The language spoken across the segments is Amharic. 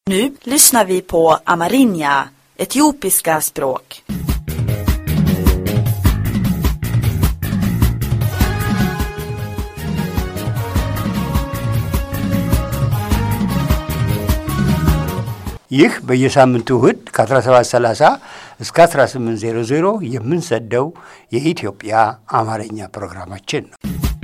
Nu lyssnar vi på amerinja, etiopiska språk. ይህ በየሳምንቱ እሁድ ከ1730 እስከ 1800 የምንሰደው የኢትዮጵያ አማርኛ ፕሮግራማችን ነው።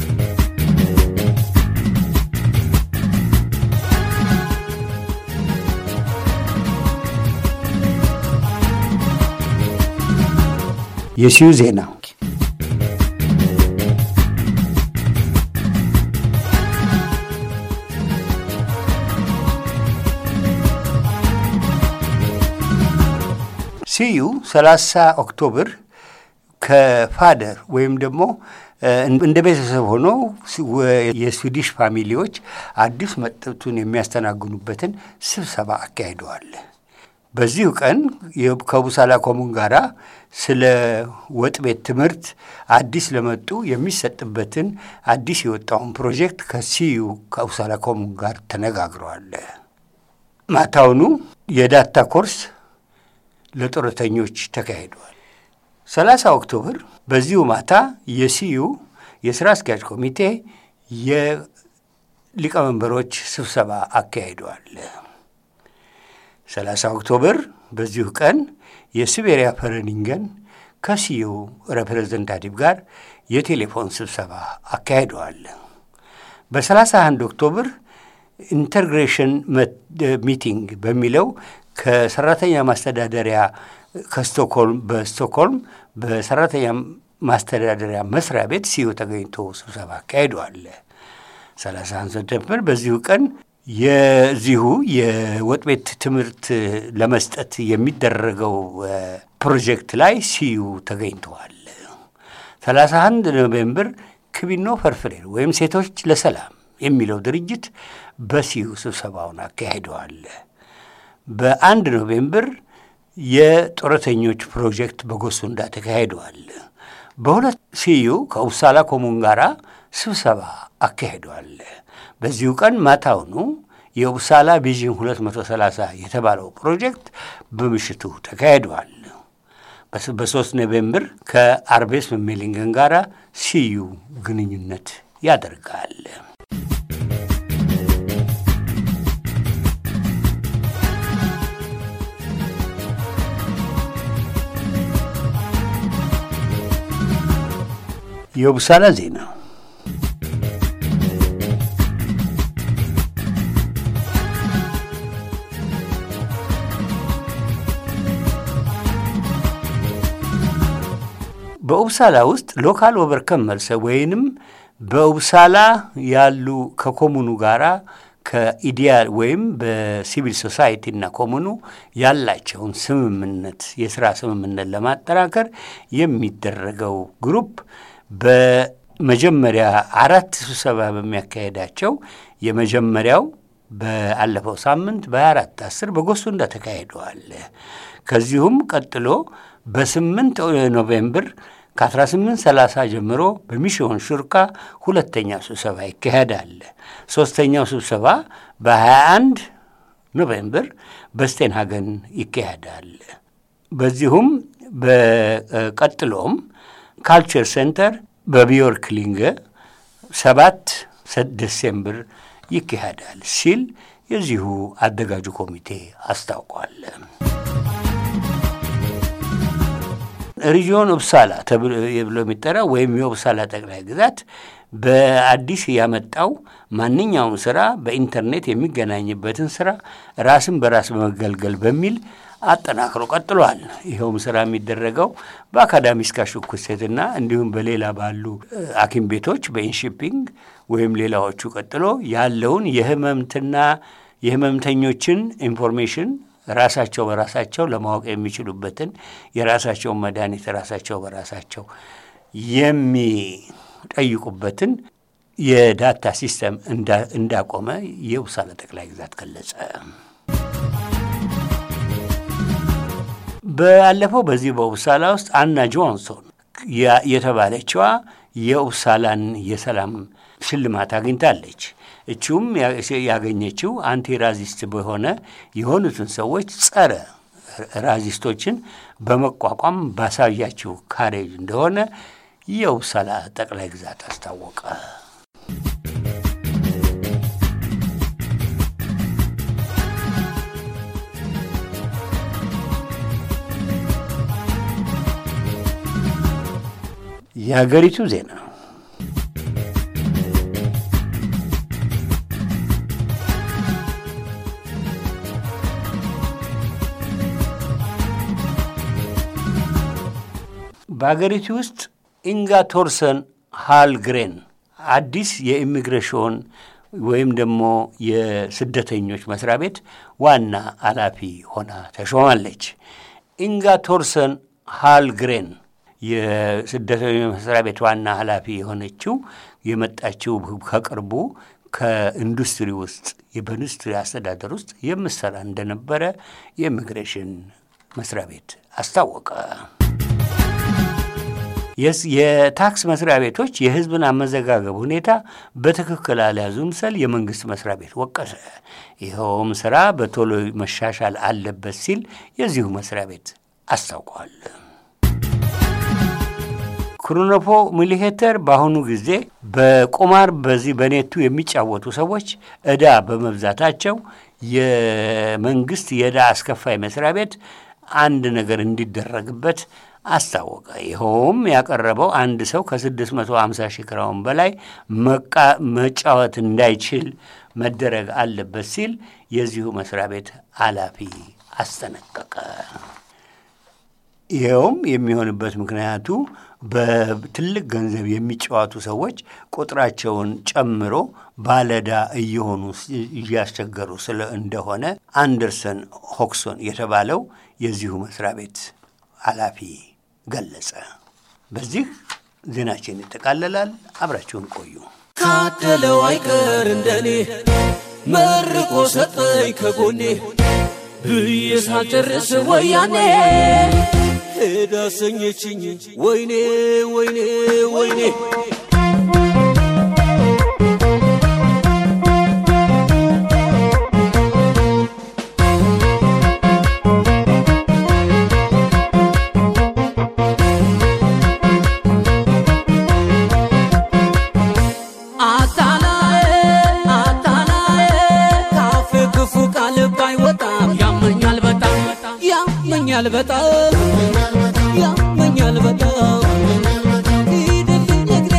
የሲዩ ዜና ሲዩ 30 ኦክቶበር ከፋደር ወይም ደግሞ እንደ ቤተሰብ ሆኖ የስዊዲሽ ፋሚሊዎች አዲስ መጠጡን የሚያስተናግኑበትን ስብሰባ አካሂደዋል። በዚሁ ቀን ከቡሳላ ኮሙን ጋራ ስለ ወጥ ቤት ትምህርት አዲስ ለመጡ የሚሰጥበትን አዲስ የወጣውን ፕሮጀክት ከሲዩ ከቡሳላ ኮሙን ጋር ተነጋግረዋል። ማታውኑ የዳታ ኮርስ ለጡረተኞች ተካሂደዋል። 30 ኦክቶበር በዚሁ ማታ የሲዩ የሥራ አስኪያጅ ኮሚቴ የሊቀመንበሮች ስብሰባ አካሂደዋል። 30 ኦክቶበር በዚሁ ቀን የሲቤሪያ ፈረኒንገን ከሲዩ ሬፕሬዘንታቲቭ ጋር የቴሌፎን ስብሰባ አካሂደዋል። በ31 ኦክቶበር ኢንተግሬሽን ሚቲንግ በሚለው ከሰራተኛ ማስተዳደሪያ ከስቶክሆልም በስቶክሆልም በሰራተኛ ማስተዳደሪያ መስሪያ ቤት ሲዩ ተገኝቶ ስብሰባ አካሂደዋል። 31 ሰፕተምበር በዚሁ ቀን የዚሁ የወጥ ቤት ትምህርት ለመስጠት የሚደረገው ፕሮጀክት ላይ ሲዩ ተገኝተዋል። 31 ኖቬምበር ክቢኖ ፈርፍሬር ወይም ሴቶች ለሰላም የሚለው ድርጅት በሲዩ ስብሰባውን አካሂደዋል። በአንድ ኖቬምበር የጡረተኞች ፕሮጀክት በጎሱንዳ ተካሂደዋል። በሁለት ሲዩ ከኡፕሳላ ኮሙን ጋራ ስብሰባ አካሂደዋል። በዚሁ ቀን ማታውኑ የኡፕሳላ ቪዥን 230 የተባለው ፕሮጀክት በምሽቱ ተካሂደዋል። በሶስት ኖቬምበር ከአርቤስ ሜሊንገን ጋራ ሲዩ ግንኙነት ያደርጋል። የቡሳላ ዜና በኡብሳላ ውስጥ ሎካል ኦቨርከም መልሰ ወይንም በኡብሳላ ያሉ ከኮሙኑ ጋራ ከኢዲያል ወይም በሲቪል ሶሳይቲና ኮሙኑ ያላቸውን ስምምነት የስራ ስምምነት ለማጠናከር የሚደረገው ግሩፕ በመጀመሪያ አራት ስብሰባ በሚያካሄዳቸው የመጀመሪያው በአለፈው ሳምንት በ24 አስር በጎሱንዳ ተካሂደዋል። ከዚሁም ቀጥሎ በስምንት ኖቬምበር ከ1830 ጀምሮ በሚሽዮን ሹርካ ሁለተኛው ስብሰባ ይካሄዳል። ሶስተኛው ስብሰባ በ21 ኖቬምበር በስቴንሃገን ይካሄዳል። በዚሁም በቀጥሎም ካልቸር ሴንተር በቢዮርክሊንገ ሰባት ዲሴምበር ይካሄዳል ሲል የዚሁ አዘጋጁ ኮሚቴ አስታውቋል። ሪጂዮን ኡፕሳላ ተብሎ የሚጠራ ወይም የኡፕሳላ ጠቅላይ ግዛት በአዲስ ያመጣው ማንኛውም ስራ በኢንተርኔት የሚገናኝበትን ስራ ራስን በራስ በመገልገል በሚል አጠናክሮ ቀጥሏል። ይኸውም ስራ የሚደረገው በአካዳሚስካ ሹኩሴትና እንዲሁም በሌላ ባሉ ሐኪም ቤቶች በኢንሺፒንግ ወይም ሌላዎቹ ቀጥሎ ያለውን የህመምትና የህመምተኞችን ኢንፎርሜሽን ራሳቸው በራሳቸው ለማወቅ የሚችሉበትን የራሳቸውን መድኃኒት ራሳቸው በራሳቸው የሚጠይቁበትን የዳታ ሲስተም እንዳቆመ የኡፕሳላ ጠቅላይ ግዛት ገለጸ። ባለፈው በዚህ በኡፕሳላ ውስጥ አና ጆንሶን የተባለችዋ የኡፕሳላን የሰላም ሽልማት አግኝታለች። እችውም ያገኘችው አንቲ ራዚስት በሆነ የሆኑትን ሰዎች ጸረ ራዚስቶችን በመቋቋም ባሳያችው ካሬጅ እንደሆነ የውሳላ ጠቅላይ ግዛት አስታወቀ። የሀገሪቱ ዜና በሀገሪቱ ውስጥ ኢንጋ ቶርሰን ሃልግሬን አዲስ የኢሚግሬሽን ወይም ደግሞ የስደተኞች መስሪያ ቤት ዋና ኃላፊ ሆና ተሾማለች። ኢንጋ ቶርሰን ሃልግሬን የስደተኞች መስሪያ ቤት ዋና ኃላፊ የሆነችው የመጣችው ከቅርቡ ከኢንዱስትሪ ውስጥ በኢንዱስትሪ አስተዳደር ውስጥ የምሰራ እንደነበረ የኢሚግሬሽን መስሪያ ቤት አስታወቀ። የታክስ መስሪያ ቤቶች የሕዝብን አመዘጋገብ ሁኔታ በትክክል አልያዙም ስል የመንግስት መስሪያ ቤት ወቀሰ። ይኸውም ስራ በቶሎ መሻሻል አለበት ሲል የዚሁ መስሪያ ቤት አስታውቋል። ክሮኖፖ ሚሊሄተር በአሁኑ ጊዜ በቁማር በዚህ በኔቱ የሚጫወቱ ሰዎች ዕዳ በመብዛታቸው የመንግስት የዕዳ አስከፋይ መስሪያ ቤት አንድ ነገር እንዲደረግበት አስታወቀ። ይኸውም ያቀረበው አንድ ሰው ከ650 ሺህ ክራውን በላይ መጫወት እንዳይችል መደረግ አለበት ሲል የዚሁ መስሪያ ቤት ኃላፊ አስጠነቀቀ። ይኸውም የሚሆንበት ምክንያቱ በትልቅ ገንዘብ የሚጫወቱ ሰዎች ቁጥራቸውን ጨምሮ ባለዕዳ እየሆኑ እያስቸገሩ ስለ እንደሆነ አንደርሰን ሆክሶን የተባለው የዚሁ መስሪያ ቤት ኃላፊ ገለጸ። በዚህ ዜናችን ይጠቃለላል። አብራችሁን ቆዩ። ካደለው አይቀር እንደኔ መርቆ ሰጠኝ ከጎኔ ብዬ ሳልጨርስ ወያኔ ሄዳ ሰኘችኝ ወይኔ ወይኔ ወይኔ ያመኛል በጣም ያመኛል በጣም ሂድልኝ እግሬ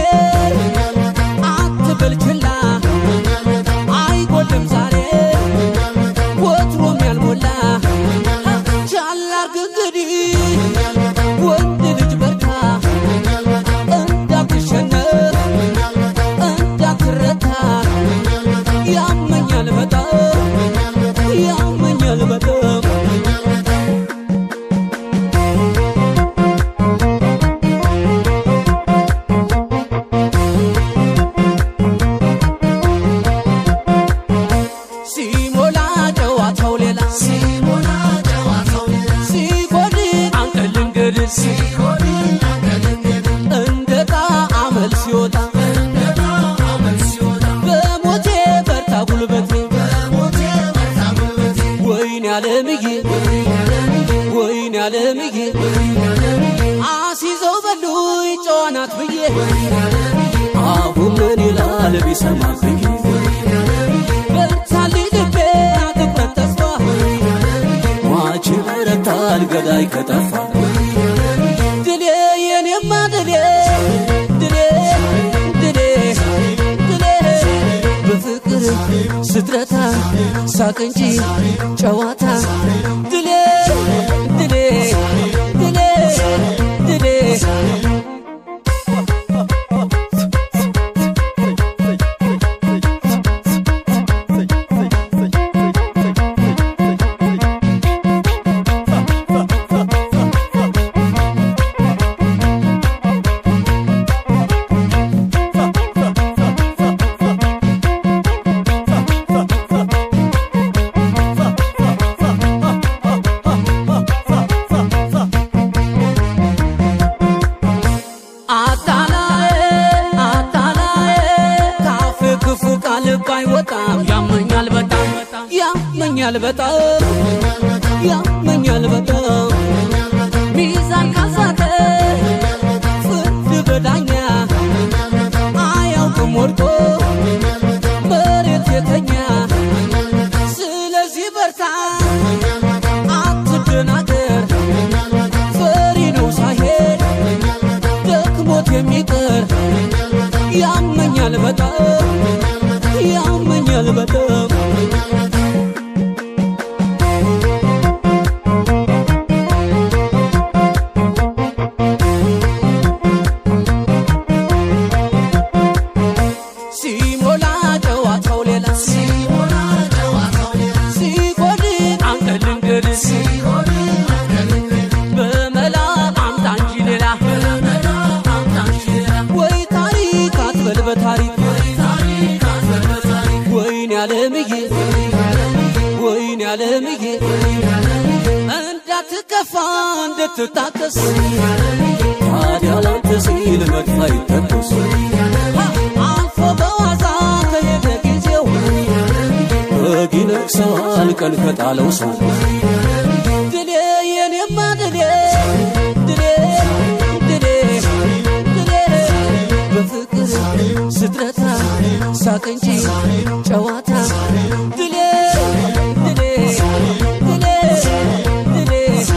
አትበል ችላ አይጎልም ዛሬ ወትሮም ያልሞላ ቻል አርግ እንግዲህ ወንድ ልጅ በርታ እንዳትሸነፍ እንዳትረታ ያመኛል በጣም ያመኛል በጣም ሲሞላ ጨዋታው ሌላ ሲሞላ ጨዋታው ሌላ ሲጎድ አንተ ልንገድ ሲጎድ አንተ ልንገድ እንደ ጣዕመል ሲወጣ እንደ ጣዕመል ሲወጣ በሞቴ በርታ ጉልበቴ በሞቴ በርታ ጉልበቴ ወይኔ ዓለምዬ ወይኔ ዓለምዬ አሲዘው በሉኝ ጨዋናት ብዬ አሁን ምን ይላል ቢሰማ ብዬ በርታልኝ ልቤ አትቁረጥ ተስፋ ሟች በረታል ገዳይ ከጠፋ ድሌ የኔማ ድሌ ድሌ ድሌ ድሌ በፍቅር ስትረታ ሳቅ እንጂ ጨዋታ ድሌ ድሌ ድሌ ድሌ በጣም ያመኛል በጣም ሚዛን ካሳተ ፍርድ በዳኛ አያውቅም ወድቆ መሬት የተኛ ስለዚህ በርታ አትደናገር ፈሪ ነው ሳይሄድ ደክሞት የሚቀር ያመኛል በጣም ያመኛል በጣም ሲሞላ ጨዋታው ሌላ ሲጎድ አንተ ልንገድ በመላ አምጣ እንጂ ሌላ ወይ ታሪክ አትበል በታሪክ ወይን ያለምዬ ወይን ያለምዬ እንዳትከፋ እንድትታከስ ታዲያ ላንተ ሲል መድፍ አይተኮስ አልፎ በዋዛ ከሄደ ጊዜው በግ ይነግሰዋል ቀን ከጣለው ሰው ድሌ የኔማ ድሌ ድሌ ድሌ ድሌ በፍቅር ስትረታ ሳቅ እንጂ ጨዋታ ድሌ ድሌ ድሌ ድሌ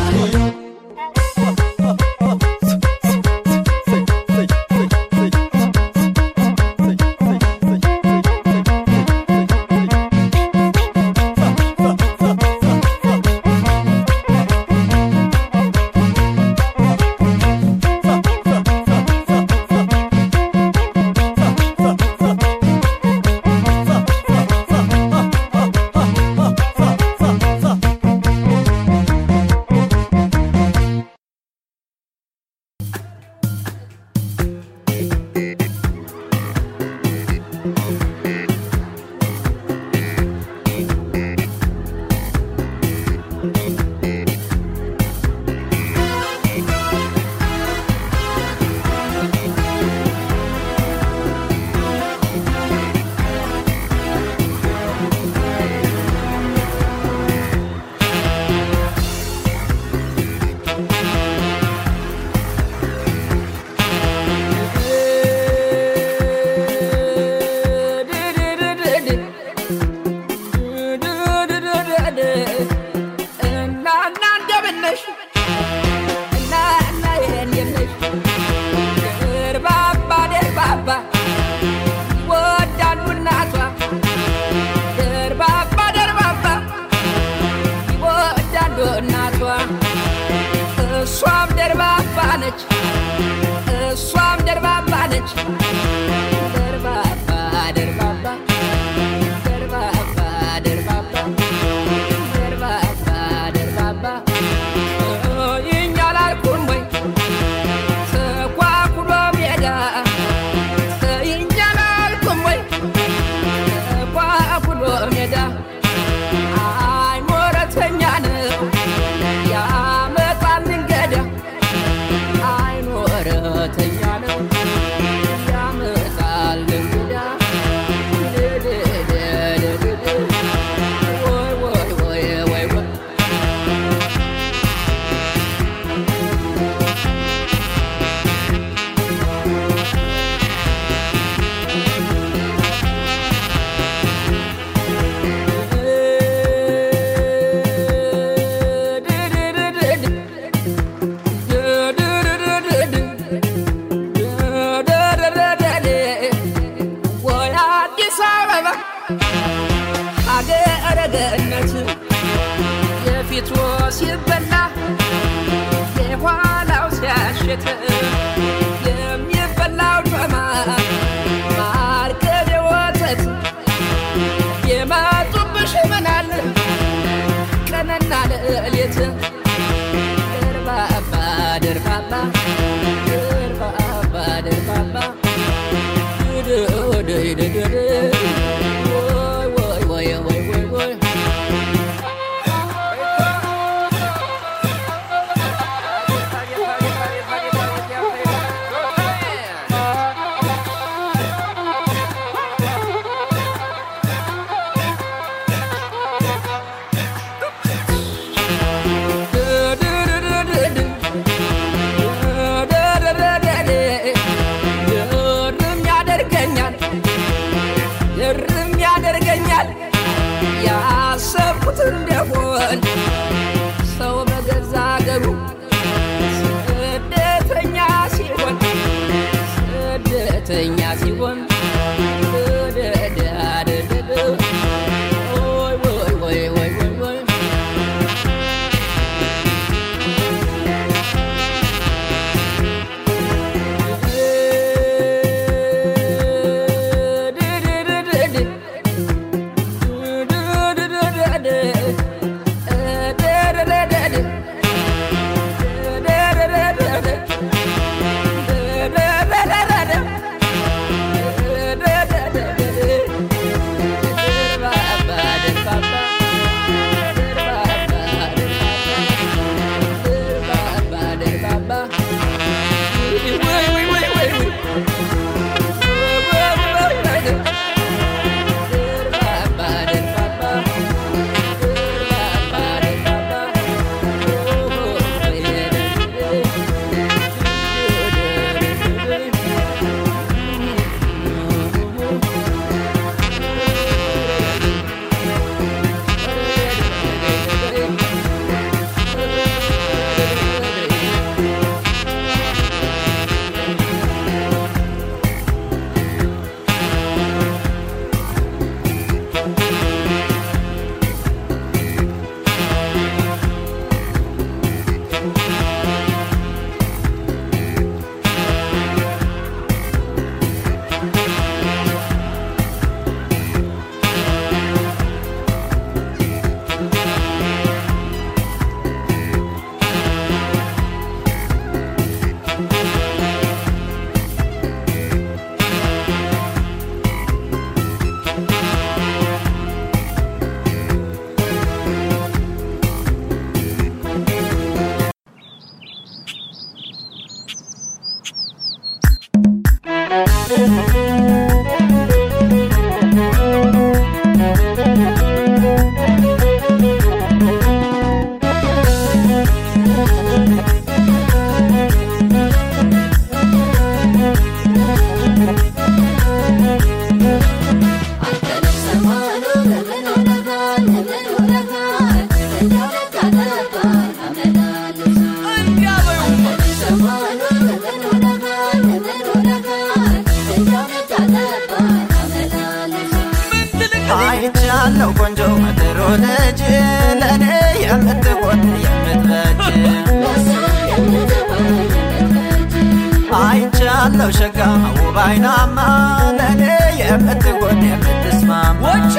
እሷም ደርባባ ነች እሷም ደርባባ ነች ደርባባ ደርባባ ደርባባ ደርባባ ደርባባ ደርባባ ይኛ ላልኩም ወይ ተኳኩሎ ሜዳ ይኛ ላልኩም ወይ ተኳኩሎ ሜዳ አይ ሞረተኛ ነው ያመጣል እንገዳ አይ ሞረተኛ ነው ያመጣል እንግዳ ድድድድድድ ወይ ወይ ወይ ወይ ወይ ወይ አዲስ አበባ ሀገረ ገነት የፊቱ ሲበላ የኋላው ሲያሸት የሚበላው ጮማ ማር ቅቤ ወተት የመጡብሽ ምናል ቀንና ሌሊት ደርባባ ደርባባ ደርባባ ደርባባ ድድድድድ ወይ ወይ ወይ ወይ ወይ ወይ ሲሆን ሰው በገዛ አገሩ ስደተኛ ሲሆን ስደተኛ ሲሆን ደደደደደ ወይ ወይ ወይ ወይ ወይ ወይ አይቻለው ቆንጆ ምድሮ ልጅ ለእኔ የምትሆን የምትበጅ አይቻለው ሸጋ ውብ አይናማ ለእኔ የምትሆን የምትስማማ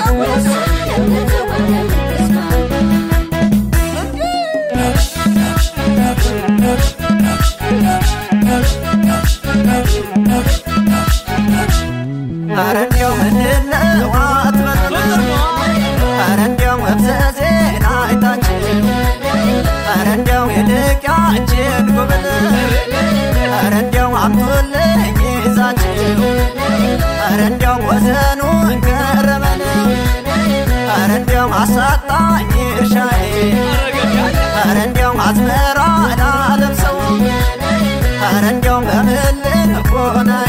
ኧረ እንዲያው ምንድነው አትበሉ ኧረ እንዲያው መፍዘዜን አይታችሁ ኧረ እንዲያው ይልቅ ያችን ጉብል ኧረ እንዲያው አምጡልኝ ይዛችሁ ኧረ እንዲያው ወዘኑን ገረመን ኧረ እንዲያው አሳጣኝ እርሻዬ ኧረ እንዲያው አዝመራ ላለብሰው ኧረ እንዲያው በምልክ ቦናዬ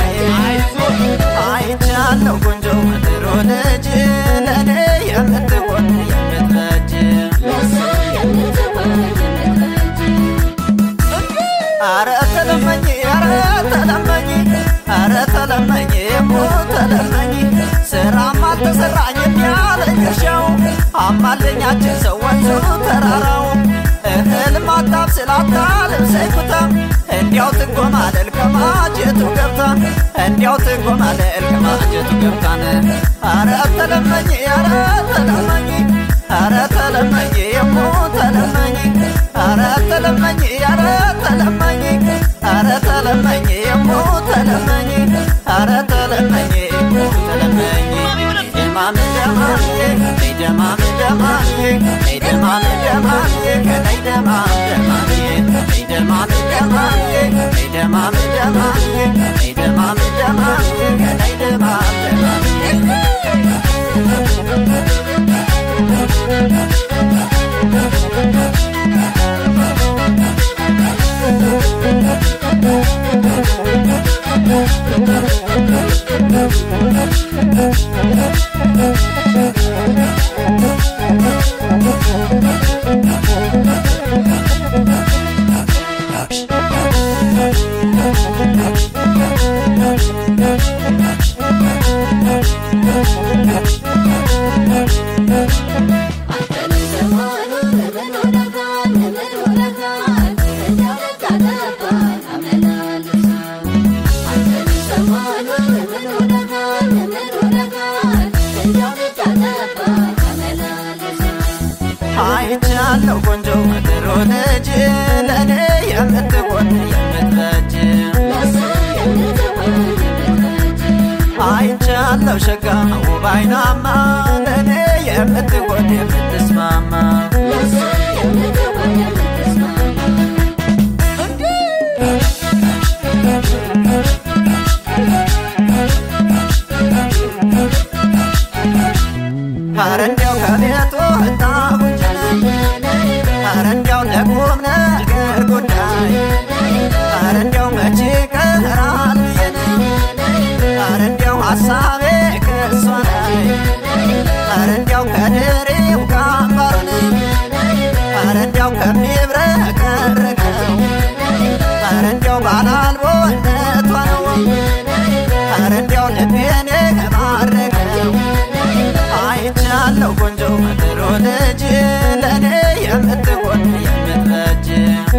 አይቻለው ቆንጆ ምድሮ ልጅ ለእኔ የምትሆን የምትበጅ አረ ተለመኝ አረ ተለመኝ አረ ተለመኝ ሞ ተለመኝ ስራም አልተሰራኝም ያለኝ እርሻው አማለኛችን ሰው ወንዙ ተራራው እህል ማጣብ ስላታልብሰኝ ኩታ እንዲያው ትጎማለል ከማጀቱ ገብታ እንዲያው ትጎማለል ከማጀቱ ገብታን አረ ተለመኝ አረ ተለመኝ አረ ተለመኝ የሞ ተለመኝ አረ ተለመኝ አረ ተለመኝ አረ ተለመኝ የሞ ተለመኝ አረ ተለመኝ የሞ ተለመኝ ደማም ደማም ደማም ደማም ደማም ደማም ደማም ደማም ደማም ደማም ደማም ደማም ደማም ደማም ደማም Thank አይቻለሁ ቆንጆ ምድሮ ልጅ ለእኔ የምትሆን የምትበጅ አይቻለሁ ሸጋ ውብ አይናማ ለእኔ የምትሆን የምትስማማ ኧረ እንዲያው ከቤቱ ወጣሁኝ ኧረ እንዲያው ለቁም ነገር ጉዳይ ኧረ እንዲያው መቼ ቀራል ብዬን ኧረ እንዲያው ሐሳቤ ከሷ ላይ ኧረ እንዲያው ከድሬው ከአምባሩን ኧረ እንዲያው ከሚብረቀረቀው ኧረ እንዲያው ባላልቦነቷ ነው ኧረ እንዲያው ልቤን የማረከው አይቻለሁ ቆንጆ ምድሮ ልጅ ለእኔ የምትሆን የምትበጅ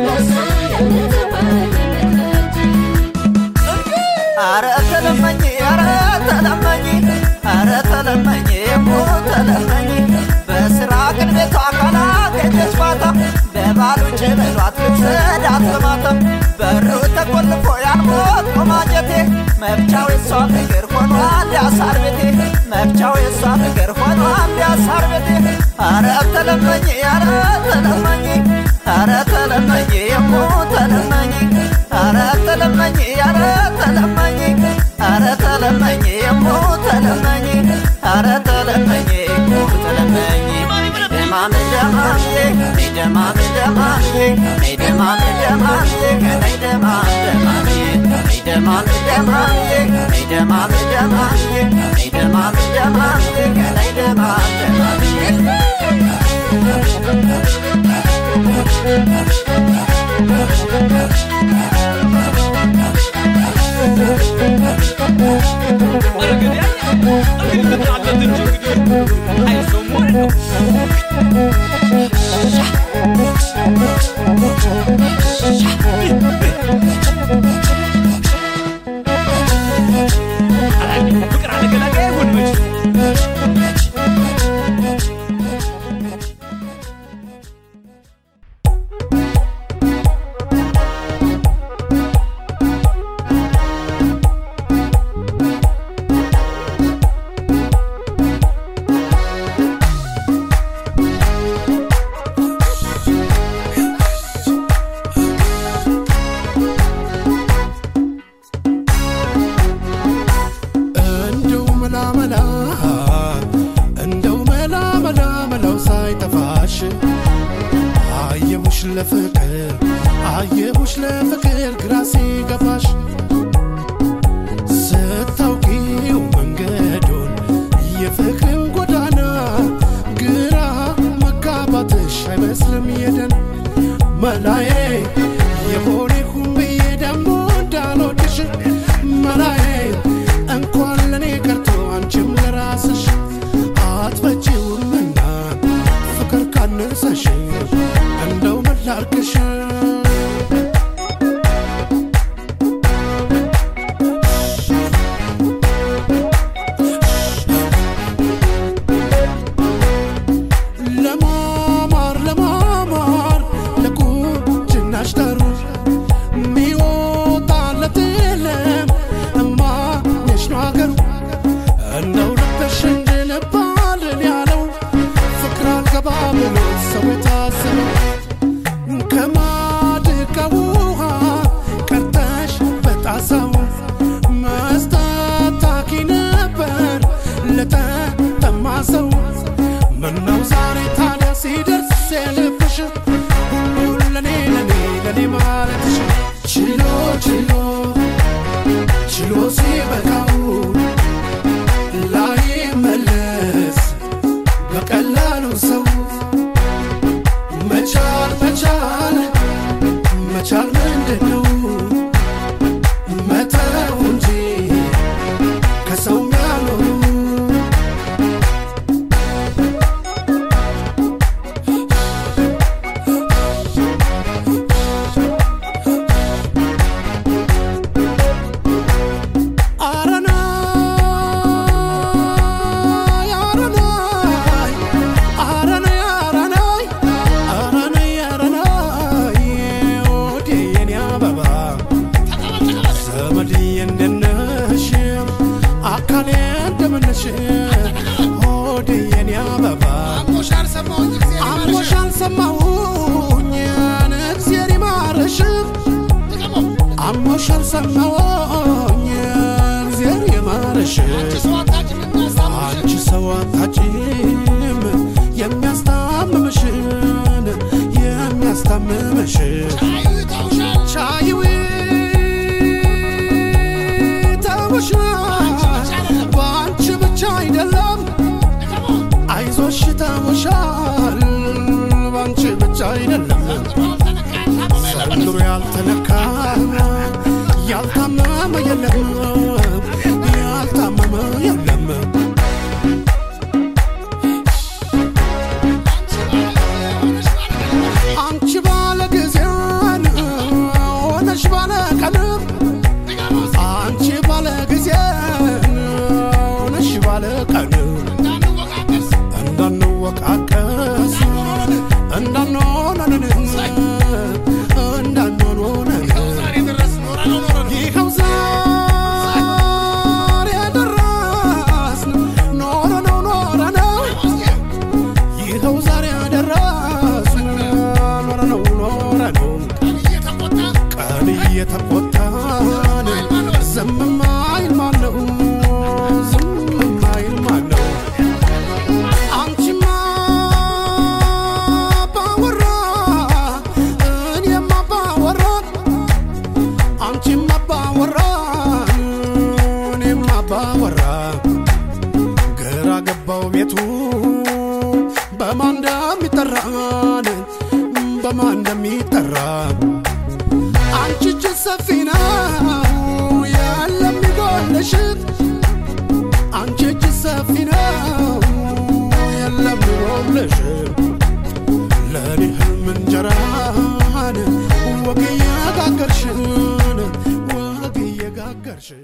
አረ ተለመኝ አረ ተለመኝ አረ ተለመኝ ሞ ተለመኝ በስራ ግን ቤቷ ካላገኘች ማታ በባሉ ጭበሏት ልትሰዳት በማታ በሩ ተቆልፎ ያልሞት ቆማጀቴ መብቻው የሷ ፍቅር ሆኗል ያሳር ቤቴ መብቻው የሷ ፍቅር ሆኗል ያሳር ቤቴ አረ ተለመኝ አረ ተለመኝ አረ ተለመኝ የሞ ተለመኝ አረ ተለመኝ አረ ተለመኝ አረ ተለመኝ የሞ ተለመኝ አረ ተለመኝ የሞ ተለመኝ ደማም ደማም ደማም ደማም ደማም ደማም ከላይ ደማም ደማም ደማም ደማም ደማም ደማም ደማም ደማም ከላይ ደማም ደማም እንደው መላ መላ እንደው መላ መላ መላው ሳይጠፋሽ አየሁሽ ለፍቅር አየሁሽ ለፍቅር ግራ ሲገባሽ ስታውቂው መንገዱን የፍቅርን ጎዳና ግራ መጋባትሽ አይመስልም የደን መላዬ የሆነ ይሁን ብዬ ደግሞ እንዳልወድሽ መላዬ እንኳን ለእኔ ቀርቶ አንቺም ለራስሽ አትበጪውምና ፍቅር ካነሰሽ እንደው ምን ላድርግሽ ለማማር ለማማር ለቁንጅናሽ ጠሩ ሚወጣለት የለም እማየሽ ነው አገሩ እንደው ልበሽ እንድንባልን ያለው ፍቅር አልገባ ብሎ ሰው የታሰበው ከማድጋ ውሃ ቀርተሽ በጣሳው መስጠት ታኪ ነበር ለተጠማ ሰው ምነው ዛሬ ታዲያ ሲደርስ የልብሽ ሁሉን ለኔ ለኔ ለኔ ማለትሽ ችሎ ችሎ ችሎ ሲበቃው ላይ መለስ በቀላሉ ሰው መቻል መቻል መቻል ምንድን ነው መተው እንጂ ከሰው ያልሆኑ ልበልሽ ሆዴ የኔ አበባ አሞሽ አልሰማሁኝ እግዜር ይማርሽ አሞሽ አልሰማሁኝ እግዜር ይማርሽ አንቺ ሰው አታጭም የሚያስታምምሽን የሚያስታምምሽን ቻይዊ ተውሻል በአንቺ ብቻ አይደለም አይዞሽ ተውሻል በአንቺ ብቻ አይደለም ዘንድሮ ያልተነካ ያልታመመ የለም ያልታመመ የለም አንቺ ባለ ጊዜን ሆነሽ ባለ ቀንም አንቺ ባለ ጊዜን ሆነሽ ባለ ቀንም እንዳንወቃቀስ እንዳንሆነን እንዳንሆነን ይኸው ዛሬ ደረስን ኖረ ነው ኖረ ነው ይኸው ዛሬ ደረስን ኖረ ነው ኖረ ነው ቀን እየተቆጣን ዝም ማይል ማነው ዝም ማይል ማነው አንቺማ ባወራ እኔማ ባወራ አንቺማ ባወራ እኔማ ባወራ ግራ ገባው ቤቱ በማን እንደሚጠራን በማን እንደሚጠራ አንቺ እጅ ሰፊ ነው ያለም ይጎልሽ አንቺ እጅ ሰፊ ነው የለም ይጎልሽ ለእኔ ህልም እንጀራን ወግ እየጋገርሽን ወግ እየጋገርሽን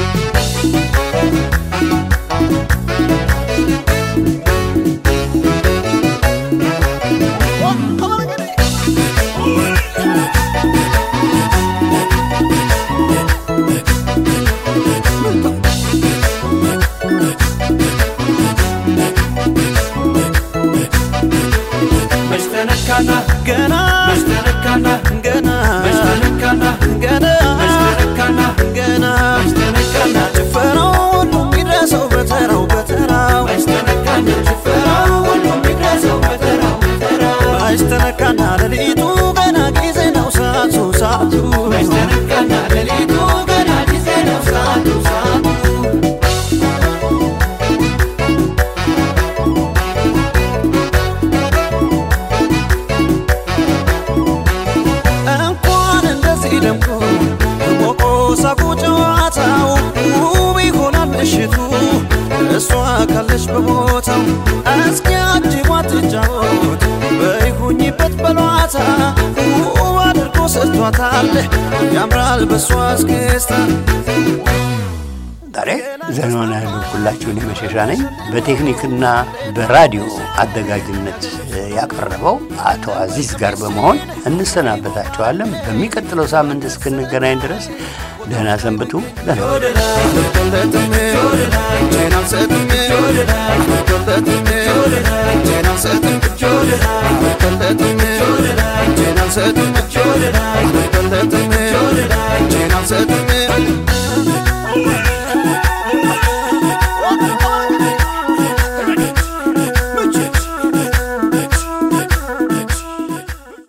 መሽተነካና ገና መሽተነካና ገና መሽተነካና ገና መሽተነካና ገና መሽተነካና ጭፈራው ሁሉ ይድረሰው በተራው በተራው መሽተነካና ጭፈራው ሁሉም ይድረሰው በተራው በተራው ማይስተነካና ሌሊቱ ገና ጊዜ ነው ሰዓቱ ሰዓቱ መሽተነካና ሌሊቱ ገና ጊዜ ነው ሰዓቱ ሰዓቱ እንኳን እንደዚህ ደምቆ ሞቆ ሳቁ ጨዋታው ውብ ይሆናል ምሽቱ እሷ ካለች በቦታው እስኪ አጅቧት ትጫወት በይሁኝበት በሏታ ውብ አድርጎ ሰጥቷታል ያምራል በሷ እስክስታ ዛሬ ዘመና ያልኩላችሁ እኔ መሸሻ ነኝ። በቴክኒክና በራዲዮ አዘጋጅነት ያቀረበው አቶ አዚዝ ጋር በመሆን እንሰናበታችኋለን። በሚቀጥለው ሳምንት እስክንገናኝ ድረስ ደህና ሰንብቱ። ደህና አልቆለትም እጄን አልሰጥም አልቆለትም እጄን አልሰጥም አልቆለትም እጄን አልሰጥም አልቆለትም እጄን አልሰጥም